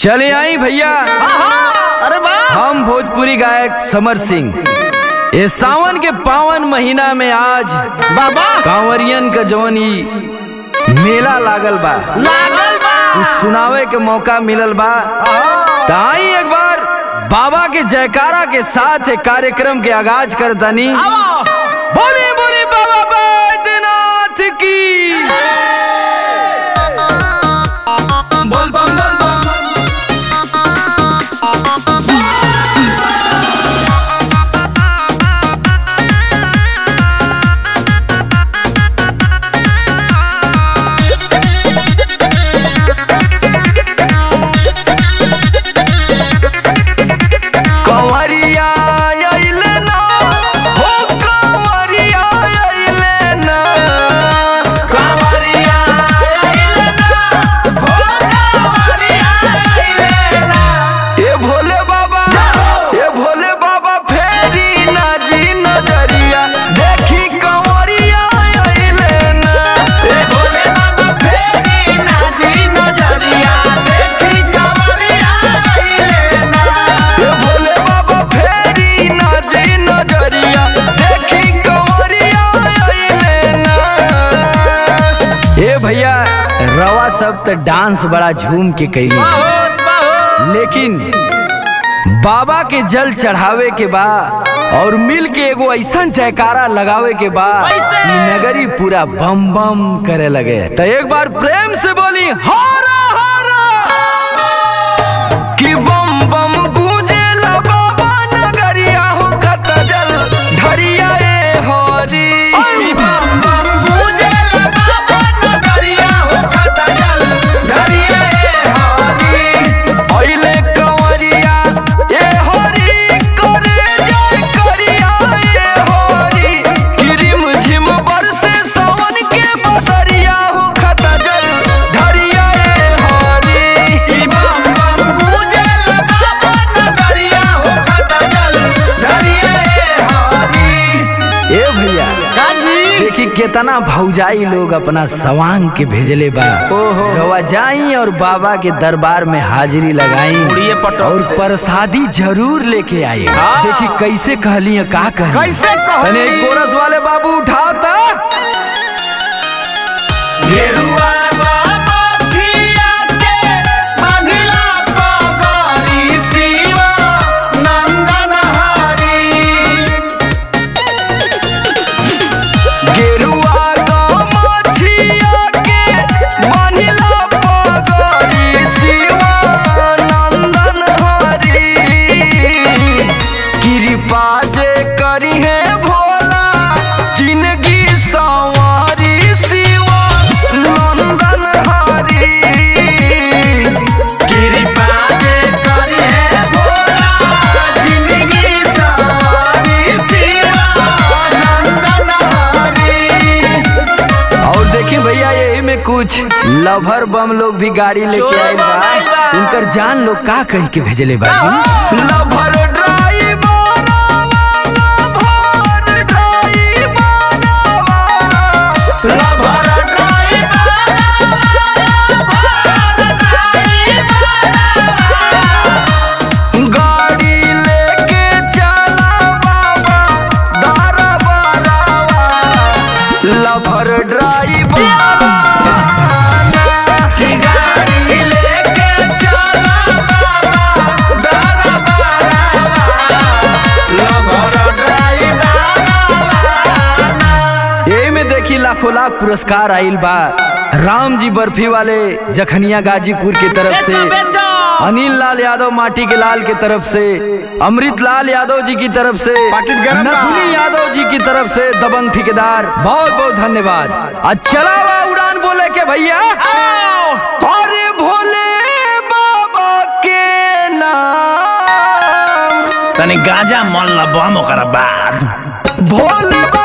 चले आई भैया अरे वाह हम भोजपुरी गायक समर सिंह ये सावन के पावन महीना में आज बाबा कांवरियन का जवनी मेला लागल बा लागल बा कुछ सुनावे के मौका मिलल बा त आई एक बार बाबा के जयकारा के साथ एक कार्यक्रम के आगाज कर दनी आओ बोली बोली बाबा बैद्यनाथ की बोल बम बोल बम कंवरिया अइले ना हो कंवरिया अइले ना कंवरिया अइले ना हो कंवरिया अइले ना ए भोले बाबा ए भोले बाबा फेरी ना जी नजरिया देखी कंवरिया अइले ना ए भोले बाबा फेरी ना जी नजरिया देखी कंवरिया अइले ना ए भोले बाबा फेरी ना जी नजरिया देखी कंवरिया अइले ना ए भैया रवा सब त डांस बड़ा झूम के कैली बहुत बहुत लेकिन बाबा के जल चढ़ावे के बा और मिल के एगो ऐसा जयकारा लगावे के बा कैसे? कि नगरी पूरा बम बम करे लगे तो एक बार प्रेम से बोली हारा हारा कि बम बम गूंजे ला बाबा नगरिया हो खत जल धरिया ए हरी बम बम गूंजे ला बाबा नगरिया हो खत जल धरिया ए हरी अइले कंवरिया ए हरी करे जय करिया ए हरी किरिम झिम बरसे सावन के बदरिया हो खत जल धरिया ए हरी ई बम बम गूंजे बाबा नगरिया हो खत जल धरिया ए हरी ए भैया काजी देखी केतना भौजाई लोग अपना सवांग के भेजले बा ओहो। रवा जाई और बाबा के दरबार में हाजिरी लगाई उड़िए पटो। और प्रसादी जरूर लेके आई हाँ। देखी कैसे कहली है, का कहली कैसे कहली? तने एक कोरस वाले बाबू उठाओ ता गेरुआ बाबा छिया के बांधिला पगड़ी शिवा नंदन हरी गेरुआ गमछिया के बांधिला पगड़ी शिवानंदन हरी कृपा जे करी है भोला जिंदगी सवारी शिवानंदन हरी कृपा जे करी है भोला जिंदगी सवारी शिवा नंदन हरी और देखिए भैया यही में कुछ लभर बम लोग भी गाड़ी लेके चोर आए बम आइल बा बा। उनकर जान लोग का कह के भेजले बा lover driver lover driver lover गाड़ी लेके चला बाबा दारा बारावा लभर ड्राइवर की गाड़ी लेके चला बाबा दारा बारावा लभर ड्राइवर यही में देखी लाखों लाख पुरस्कार आइल बा राम जी बर्फी वाले जखनिया गाजीपुर की तरफ से बेचो बेचो अनिल लाल यादव माटी के लाल की तरफ से अमृत लाल यादव जी की तरफ से पाकिट गरम बा। नथुनी यादव जी की तरफ से दबंग ठेकेदार बहुत बहुत धन्यवाद आज चला हुआ उड़ान बोले के भैया अरे भोले बाबा के नाम तनी गांजा मन ला बम ओकरा बाद भोले बाबा